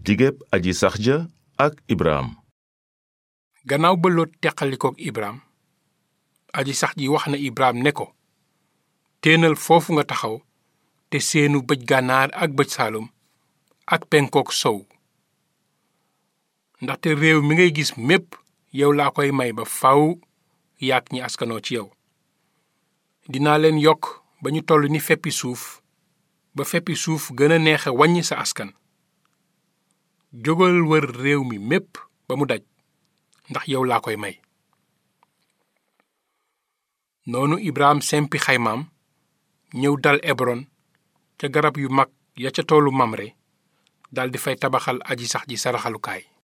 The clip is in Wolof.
digéb aji sax ja ak ibraam gannaaw ba Lot teqalikook ibraam aji sax ji wax na ibraam ne ko téenal foofu nga taxaw te seenu bëj gànnaar ak bëj saalum ak penkook sow ndaxte réew mi ngay gis mépp yow laa koy may ba faw yaak ñi askanoo ci yow dinaa leen yokk ba ñu toll ni feppi suuf ba feppi suuf gën a neexe wàññi sa askan jógal wër réew mi mépp ba mu daj ndax yow laa koy may noonu ibraam sempi xaymaam ñëw dal ebron ca garab yu mag ya ca toolu mamre daldi fay tabaxal aji sax ji saraxalukaay